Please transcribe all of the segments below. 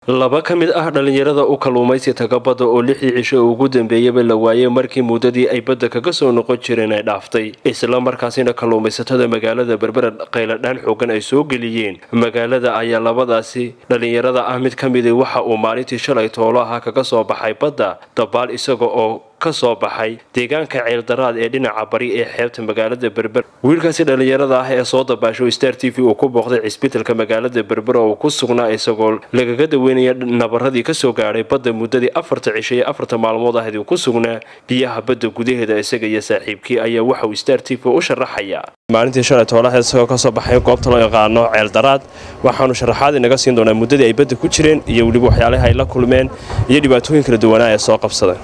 laba ka mid ah dhallinyarada u kalluumaysi taga badda oo lixdii cisho ugu dambeeyaba la waayey markii muddadii ay badda kaga soo noqon jireen ay dhaaftay isla markaasina kalluumaysatada magaalada berbera qayladhaan xoogan ay soo geliyeen magaalada ayaa labadaasi dhallinyarada ah mid ka midi waxa uu maalintii shalay toolo ahaa kaga soo baxay badda dabaal isaga oo ka soo baxay deegaanka ceeldaraad ee dhinaca bari ee xeebta magaalada berber wiilkaasi dhallinyarada ah ee soo dabaasho star t v uu ku booqday cisbitalka magaalada berber oo uu ku sugnaa isagoo lagaga daweynaya nabaradii kasoo gaadhay badda muddadii afarta cisho ee afarta maalmood ahayd uu ku sugnaa biyaha badda gudaheeda isaga iyo saaxiibkii ayaa waxauu star t v u sharaxayaa maalintii shalay toolaha isagoo kasoo baxay goobta loo yaqaano ceeldaraad waxaanu sharaxaad inaga siin doonaa muddadii ay badda ku jireen iyo weliba waxyaalaha ay la kulmeen iyo dhibaatooyin kala duwanaa ee soo qabsadeen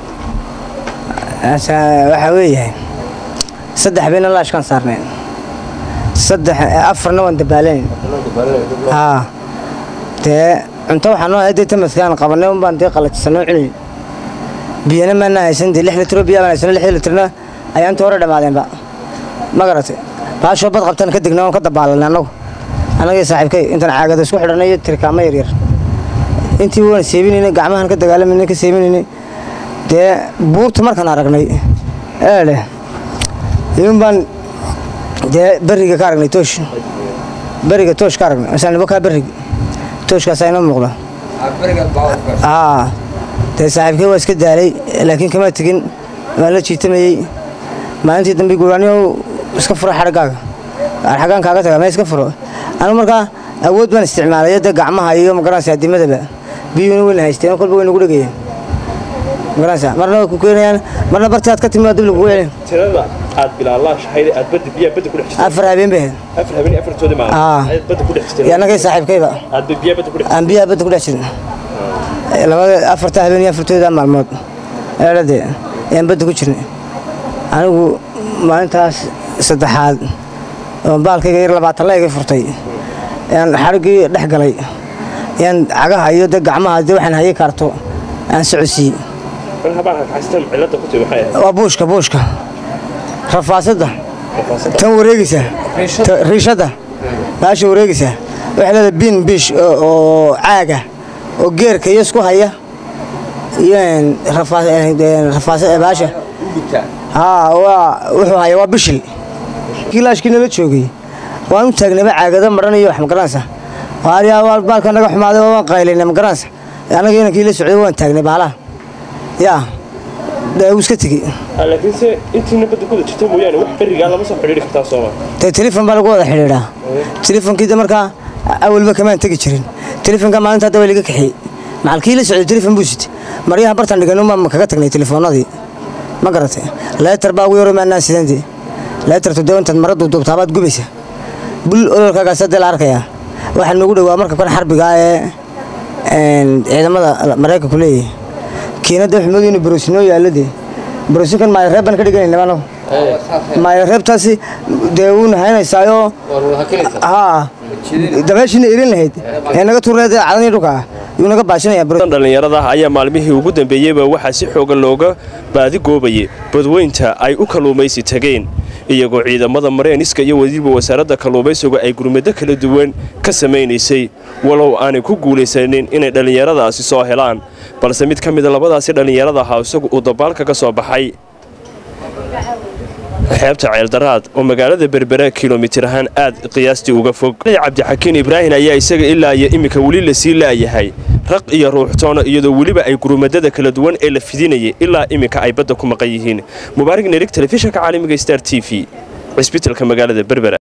waxaa weeyahay saddex bayna laashkaan saarneen saddex afarna waan dabaalayn haa dee cunto waxaa noo hayday tamaskaan qabanay un baan dee qalajisanoo cunayn biyana maana haysan dee lix litro biyaa baan haysano lixdii litrna ayaa inta hore dhammaadeenba ma garatay baashoo bad qabtaan ka degna oon ka dabaalanay annagu annagii saaxiibkay intaan caagada isku xidhanay iyo tirkaamo yaryar intii waan seebinaynay gacmahan ka dagaalamayna ka seebinaynay dee buurta markaan aragnay eedhe iun baan dee beriga ka aragnay toosh beriga toosh ka aragnay masaanibo kaa berrig tooshkaasaa inoo muuqda aa dee saaxiibkay waa iska daalay laakiin kama tegin waan la jiitamayey maalintii dambe guraaniyo iska furo xadhagaaga xaggaan kaaga taga mee iska furo anu markaa awood baan isticmaalay dee gacmaha iyo magaranaysa adimadaba biyuuna weyna haysteen kolba way nagu dhegayeen magaranaysa marna way ku keenayaan marna barti aad ka timi waa dib lagugu celin tirada aad bilaallaashahayd aad badda biyaha badda ku dhex jirtay afar habeen bay ahayd afar habeen afartoodi Aa. maalin ayaad badda ku dhex jirtay iyo annagay saaxiibkayba aad biyaha badda ku dhex aan biyaha badda ku dhex jirin labada afarta habeen iyo afartooda maalmood eedhade ayaan badda ku jirnay anigu maalintaas saddexaad oo baalkayga yar labaatan la iga furtay ayaan xadhiggii dhex galay ayaan cagaha iyo de gacmaha de waxaan hayay kaarto aan socodsiiyey mar habaan haystan cilada ku timi maxay ahayd waa buushka buushka rafaasadda tan wareegaysa ta- riishadda baasha wareegaysa waxay leedahay biin biish oo oo caaga oo geerka iyo isku haya iyo een, rafaa- een, rafaasa baasha haa waa wuxuu haya waa bishil kilaashkii nala joogay waan u taagnayba caagado madhan iyo wax magaranaysa waaryaa waa baalka naga xumaaday waa waan qaylaynay magaranaysa annaga inankii la socday waan taagnay baalaha yaa dee wuu iska tegey laakiin se intiina badda ku wada jirta mooyaane wax berigaa lama soo xidhiiri kartaa sooma dee telefon baa lagu wada xidhiidhaa telefonkiida markaa awalba kamaan tegi jirin telefonka maalinta hadda waa laga kaxiyey macalkii la socday telefon buu sitay maryaha bartan dhigan uma kaga tagnay telefoonadii ma garatay leetar baa ugu yaro maanaan sidandii leetartu dee intaad mara duubduubtaabaad gubaysa bul ololkaagaas hadee la arkayaa waxaa noogu dhowaa marka kan xarbiga ah ee een, ciidamada maraykanku leeyahay kiinada xumadu inuu baroosinoo yaaladee baroosinkan maayo reeb baan ka dhiganayna anagu maayo reebtaasi dee wuuna haynaysaayo haa dabeeshiina irin lahayd ee naga turneed cadanii dhulka ah yuu naga baashinaya dhallinyarada ayaa maalmihii ugu dambeeyeyba waxaa si xoogan looga baadigoobayay badweynta ay u kalluumaysi tageen iyagoo ciidamada mareyniska iyo weliba wasaaradda kalluumaysigu ay gurmado kala duwan ka samaynaysay walow aanay ku guulaysanin inay dhallinyaradaasi soo helaan balse mid ka mida labadaasi dhallinyarada ahaa isagu uu dabaalka ka soo baxay xeebta ceeldaraad oo magaalada berbera kilomitir ahaan aad qiyaastii uga fog cabdixakiin ibraahin ayaa isaga ilaa iyo iminka weli lasii laayahay raq iyo ruuxtoona iyadoo weliba ay gurumadada kala duwan ee la fidinayay ilaa iminka ay badda ku maqan yihiin mubaarig nerig telefishinka caalamiga star t v cisbitalka magaalada berbera